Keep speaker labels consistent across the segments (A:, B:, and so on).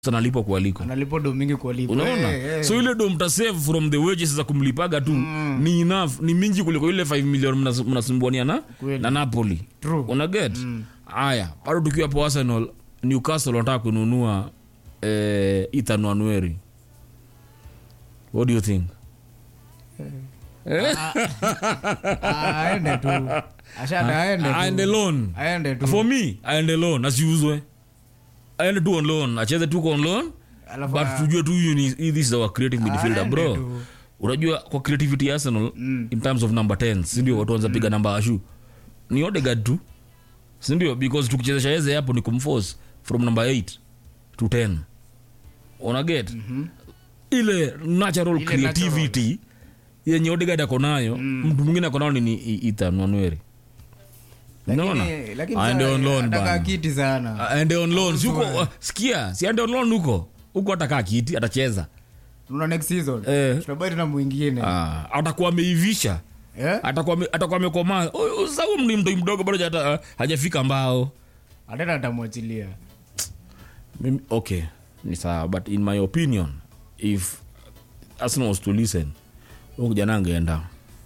A: analipwa kualiko
B: analipo do mingi kualipa
A: unaona
B: Eh, eh.
A: so ile do mtasave from the wages za kumlipaga tu ni enough ni mingi kuliko ile 5 million mnas- mnasumbuania na,
B: Kweli.
A: na napoli
B: True.
A: una get haya bado tukiwa hapo arsenal newcastle wanataka kununua eh, ethan wanweri what do you think
B: Ah, aende tu ashada aende tu.
A: aende loan
B: aende tu
A: for me aende loan asiuzwe aende tu on loan acheze tu on loan
B: Alafu
A: but
B: a-
A: tujue tu huyu ni this is our creative midfielder
B: aende
A: bro
B: tu.
A: unajua kwa creativity ya arsenal in terms of number 10 sindio watu wanza piga namba ashu ni odegard tu sindio because tukichezesha eze hapo ni kumforce from number 8 to 10 unaget ile natural
B: Ile
A: creativity yenye odegard ako nayo mtu mwingine ako nayo ni- ni ethan wanweri unaona
B: Lakini- lakini
A: aende
B: sasa
A: on loan
B: anataka
A: bana
B: kiti sana
A: aende on loan si huko
B: Uzwe.
A: sikia si aende on loan huko huko atakaa kiti atacheza
B: Unaona next season
A: Eh.
B: tutabaki na mwingine
A: Ah, atakuwa ameivisha
B: Eh?
A: atakuwa ame- atakuwa amekomaa Oh, sasa huyu ni mtoi mdogo bado hajata- hajafika mbao
B: atena atamwachilia
A: Mimi- okay ni sawa but in my opinion if arsenal was to listen huyu kijana angeenda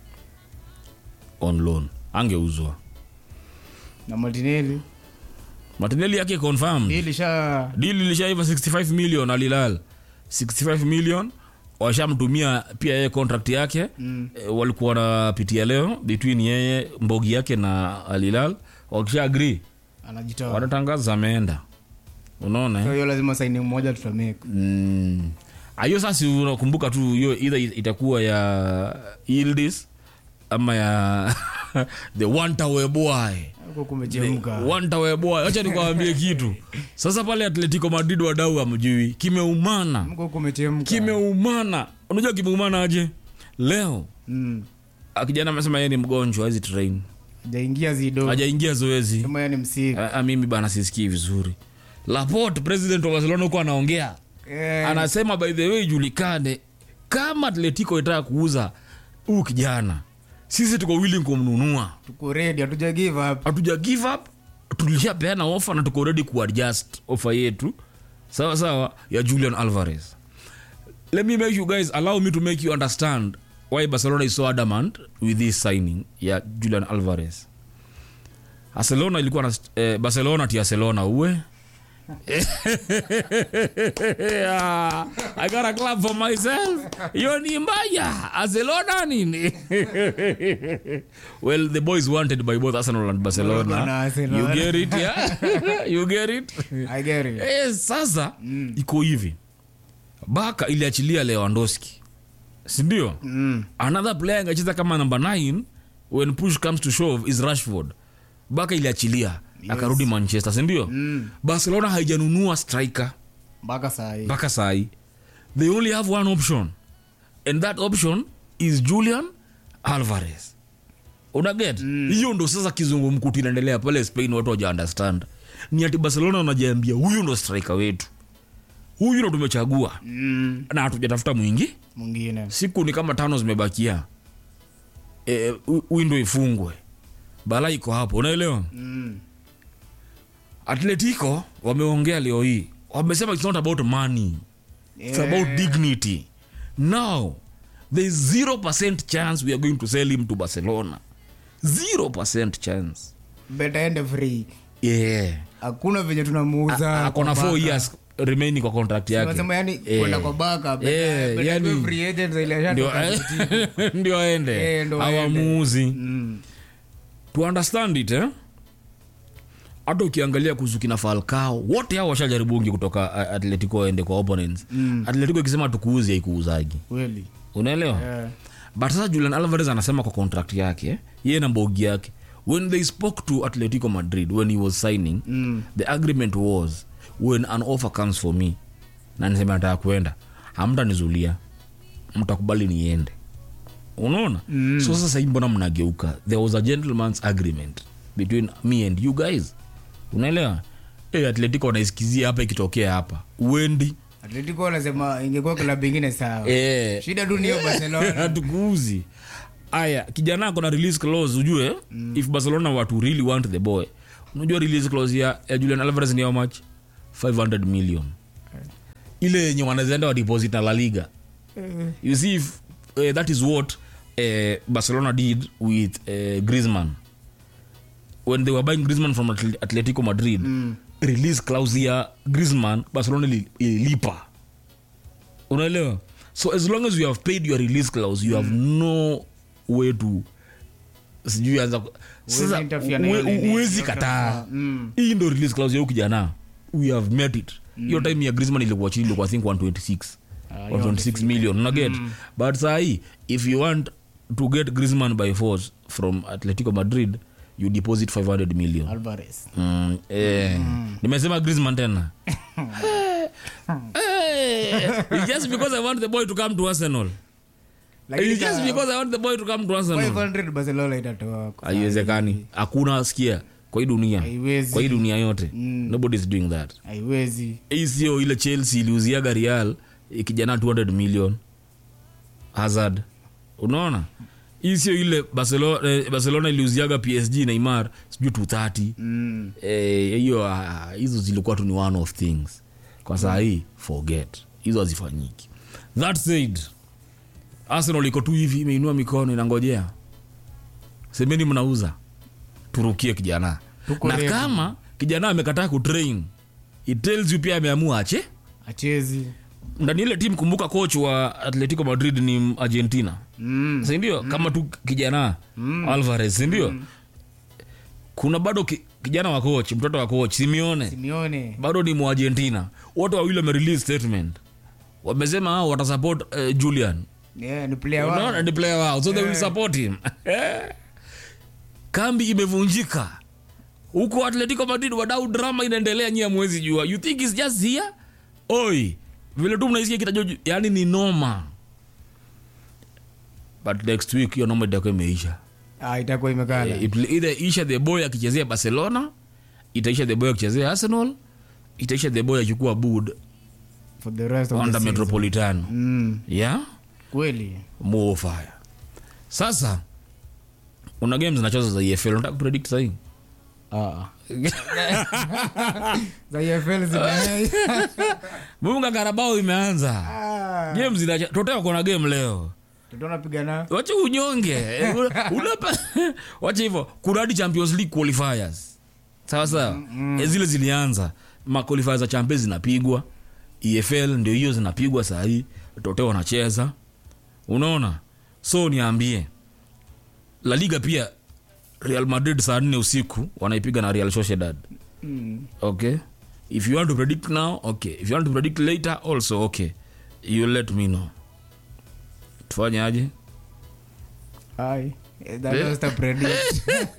A: on loan angeuzwa
B: na martinelli
A: matineli yake confirmed
B: hii lisha
A: dili lishaiva 65 million alilal 65 million washamtumia pia yeye contract yake mm. e, walikuwa wanapitia leo between yeye mbogi yake na alilal wakisha agree
B: anajitoa
A: wanatangaza ameenda unaona
B: So
A: eh?
B: hiyo lazima saini mmoja tutameka
A: mm. hiyo sasa unakumbuka tu hiyo either itakuwa ya Yildiz ama ya the one boy
B: huko kumechemka
A: wantaweboa acha nikwambie kitu sasa pale atletico madrid wadau amjui kimeumana
B: huko kumechemka
A: kimeumana unajua kimeumana aje leo
B: mm.
A: ah, kijana amesema yeye ni mgonjwa hizi train
B: jaingia zido
A: hajaingia zoezi
B: kama yani msiki
A: Ah, ah, mimi bana sisikii vizuri laport president wa barcelona huko anaongea
B: Eh,
A: anasema by the way ijulikane kama atletico itaka kuuza huu kijana sisi tuko willing kumnunua
B: tuko ready hatuja give up
A: hatuja give up tulishapeana ofa na tuko ready kuadjust ofa yetu sawa sawa ya julian alvarez let me make you guys allow me to make you understand why barcelona is so adamant with this signing ya julian alvarez barcelona ilikuwa na eh, barcelona ti barcelona uwe yeah, I got a club for myself. Hiyo ni mbaya. Barcelona nini? well, the boys wanted by both Arsenal and
B: Barcelona,
A: Barcelona.
B: Arsenal.
A: You get it, yeah? you get it?
B: I get it.
A: Eh, sasa iko hivi. Baka iliachilia Lewandowski. Si ndio?
B: Mm.
A: Another player angecheza kama number 9 when push comes to shove is Rashford. Baka iliachilia akarudi Manchester, si ndio?
B: Mm.
A: Barcelona haijanunua striker
B: mpaka saa hii
A: mpaka sahi they only have one option and that option is julian alvarez unaget hiyo ndo sasa kizungumkuti inaendelea pale spain watu waja understand ni ati barcelona wanajiambia huyu ndo striker wetu huyu ndo tumechagua
B: mm.
A: na hatujatafuta mwingi
B: mwingine
A: siku ni kama tano zimebakia e, windo ifungwe bala iko hapo unaelewa
B: mm.
A: atletico wameongea leo hii wamesema it's not about money it's
B: Yeah.
A: about dignity now there is 0% chance we are going to sell him to barcelona 0% chance
B: beta ende free
A: yeah
B: hakuna venye tunamuuza
A: akona
B: kwa
A: 4
B: baka.
A: years remaining kwa contract yake
B: Tunasema yani
A: Eh.
B: kwenda kwa baka beta-
A: Eh,
B: beta
A: yani-
B: iwe free agent za ile
A: ndio
B: ashatoka
A: ndio aende
B: Eh, ndio aende.
A: awamuuzi
B: Mm.
A: to understand it eh? hata ukiangalia kuhusu kina falcao wote hao washajaribungi kutoka uh, atletico waende kwa opponents mm. atletico ikisema tukuuzi haikuuzagi
B: kweli
A: unaelewa
B: Eh.
A: but sasa julian alvarez anasema kwa contract yake yeye na mbogi yake when they spoke to atletico madrid when he was signing
B: Mm.
A: the agreement was when an offer comes for me na niseme nataka kuenda hamtanizulia mtakubali niende unaona mm. so sasa hii mbona mnageuka there was a gentleman's agreement between me and you guys unaelewa hey, atletico wanaisikizia hapa ikitokea hapa uendi
B: atletico wanasema ingekuwa klabu ingine sawa
A: Eh.
B: shida tu niyo barcelona
A: hatukuuzi aya kijana ako na release clause ujue mm. if barcelona were to really want the boy unajua release clause ya, ya julian alvarez ni how much 500 million ile yenye wanazaenda wa deposit na la liga you see if, uh, that is what uh, barcelona did with uh, grisman when they were buying grisman from Atle- atletico madrid mm. release clause ya grisman barcelona ili- ililipa unaelewa so as long as you have paid your release clause you have no way to sijui anza ku- sasa
B: interfere na hiyo
A: uwe-
B: nini,
A: uwezi
B: hiyo
A: kataa
B: transfer. Mm.
A: hii ndo release clause ya huyu kijana we have met it hiyo time ya grisman ilikuwa chini ilikuwa i think 126
B: Ah, hiyo
A: 126 million unaget but sahii if you want to get grisman by force from atletico madrid you deposit 500 million
B: alvarez
A: Mm, eh, nimesema grisman tena Eh, it's just because i want the boy to come to arsenal
B: Lakini
A: It's just
B: ka-
A: because i want the boy to come to arsenal
B: 500 barcelona itatoa kwa
A: haiwezekani hakuna sikia kwa hii dunia
B: Haiwezi.
A: kwa hii dunia yote nobody is doing that
B: haiwezi
A: hii sio ile chelsea iliuziaga real ikijana 200 million hazard unaona hii sio ile barcelona, eh, barcelona iliuziaga psg neymar sijui 230
B: mm.
A: Eh, hiyo ah, hizo zilikuwa tu ni one of things kwa saa hii forget hizo hazifanyiki that said arsenal iko tu hivi imeinua mikono inangojea semeni mnauza turukie kijana
B: Tuko
A: na
B: ready.
A: kama kijana amekataa kutrain it tells you pia ameamua ache
B: achezi
A: ndani ile timu kumbuka coach wa atletico madrid ni argentina
B: mm.
A: sindio mm. kama tu kijana mm. alvarez sindio mm. kuna bado ki, kijana wa coach mtoto wa coach simeone
B: simeone
A: bado ni muargentina wote wawili wamerelease statement wamesema hao watasupport uh, julian
B: yeah, ni player wao
A: Unaona, ni player wao so they will support him kambi imevunjika huko atletico madrid wadau drama inaendelea nyia mwezi jua you think is just here oi vile tu mnaisikia kitajo yani ni noma but next week hiyo noma itakuwa imeisha
B: ah, itakuwa imekala
A: It will either isha the boy akichezea barcelona itaisha the boy akichezea arsenal itaisha the boy akichukua bud
B: for the rest of the
A: under
B: season.
A: metropolitano
B: mm.
A: yeah
B: kweli
A: more fire sasa una game zinacheza za efl unataka kupredict sahii
B: ah. za EFL zime
A: munga karabao imeanza
B: ah.
A: game zinacha totea kona game leo
B: tutaona pigana
A: wache unyonge unapa wache hivyo kuna hadi champions league qualifiers sawa sawa Eh, zile zilianza maqualifiers za champions zinapigwa efl ndio hiyo zinapigwa sahii tote wanacheza unaona so niambie la liga pia real madrid saa nne usiku wanaipiga na real sociedad
B: mm.
A: okay if you want to predict now okay if you want to predict later also okay you let me know tufanye aje
B: ai Eh, that was the predict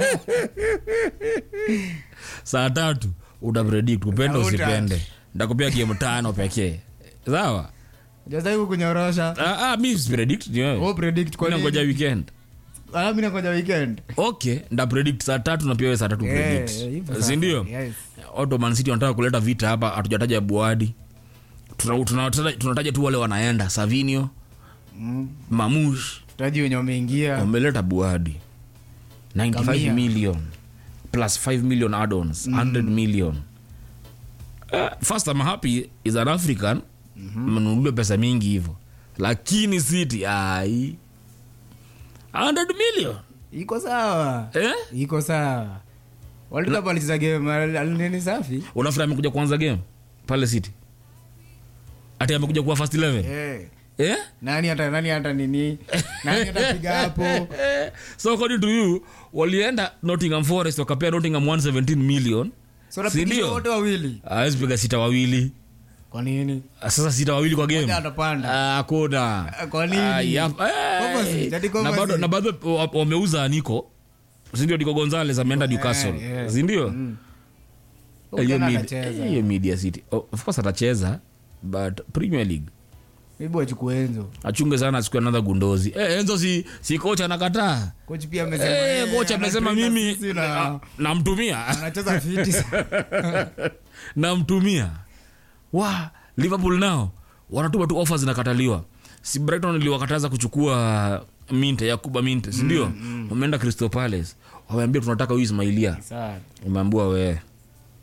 A: saa tatu utapredict upende
B: Uta-
A: usipende ndakupea game tano pekee sawa
B: just like kunyorosha
A: ah, ah, mi sipredict ni wewe.
B: oh predict kwa
A: Mi nangoja
B: nini
A: weekend
B: ah mimi nangoja weekend
A: okay nda predict saa tatu na pia wewe saa tatu
B: Eh,
A: predict
B: hivyo sasa.
A: sindio
B: yes
A: Otto Man City wanataka kuleta vita hapa hatujataja buadi tunataja tuna, tuna, tunataja tu wale wanaenda savinio
B: mm.
A: mamush
B: tutaji wenye wameingia
A: wameleta buadi 95
B: Kamia.
A: million plus 5 million add-ons 100 million uh, first I'm happy is an african mnunuliwe pesa mingi hivyo lakini city ai 100 million
B: iko sawa
A: eh?
B: iko sawa walikuwa walicheza game al- al- nini safi
A: unafikiri amekuja kuanza game pale city ati amekuja kuwa first 11
B: eh
A: eh?
B: nani hata nani hata nini nani atapiga hapo
A: so according to you walienda nottingham forest wakapea nottingham 117 million
B: so napigisha
A: Sindio?
B: wote wawili
A: awezi piga sita wawili
B: kwa nini
A: Ah, sasa sita wawili kwa game
B: Mmoja atapanda.
A: Ah, hakuna
B: Ah, kwa nini?
A: Ah, yap- Eh,
B: Opposite, ati
A: na bado
B: opposite.
A: na bado wa- wameuza niko sindio niko gonzales ameenda newcastle
B: yeah.
A: sindio
B: Huyu
A: Eh, hiyo
B: tena
A: mid-
B: atacheza.
A: hiyo media city Oh, of course atacheza but premier league
B: Maybe wachukue Enzo.
A: achunge sana siku another gundozi eh, enzo si, si kocha anakataa
B: Coach pia amesema
A: Eh,
B: yeye
A: kocha amesema
B: anatrain na
A: mimi
B: sisi na-
A: ah, namtumia
B: anacheza fiti
A: namtumia wa liverpool nao wanatuma tu offers zinakataliwa si brighton iliwakataza kuchukua minte yakuba minte sindio wameenda crystal palace wameambia tunataka huyu ismailia
B: Sawa.
A: umeambiwa we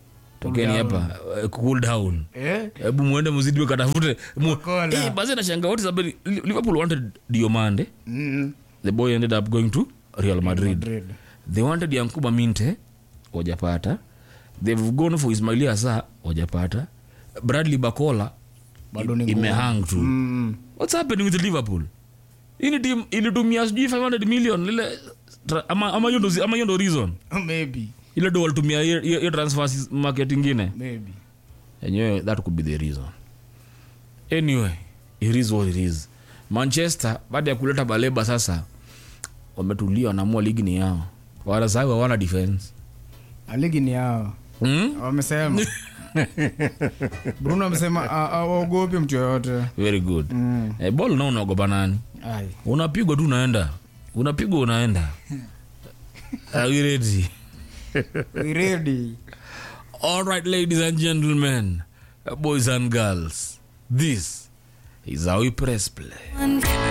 A: tokeni hapa eh, cool down
B: Eh?
A: hebu mwende mzidi mkatafute mu-
B: Kola.
A: Eh, basi nashanga wote sababu Li- liverpool wanted diomande
B: Mm.
A: the boy ended up going to real madrid
B: Madrid.
A: they wanted yankuba minte wajapata they've gone for ismailia asa wajapata bradley bacola
B: Bado ni ngumu.
A: imehang tu
B: Mm.
A: what's happening with liverpool ini team ilitumia sijui 500 million lile tra- ama ama hiyo ndo zi- ama hiyo ndo reason
B: Maybe. ile
A: ile ndo walitumia hiyo- hiyo hiyo transfer market ingine
B: Maybe.
A: enyewe that could be the reason anyway it is what it is manchester baada ya kuleta baleba sasa wametulia wanaamua ligi ni yao wanasahau hawana defense
B: Ah, ligi ni yao
A: hmm?
B: wamesema bruno amesema ah, ah, waogopi mtu yoyote
A: very good
B: Mm.
A: eh, ball nao unaogopa nani
B: Ai.
A: unapigwa tu unaenda unapigwa unaenda Are we ready?
B: We ready
A: All right, ladies and gentlemen, boys and girls, this is how we press play.
C: One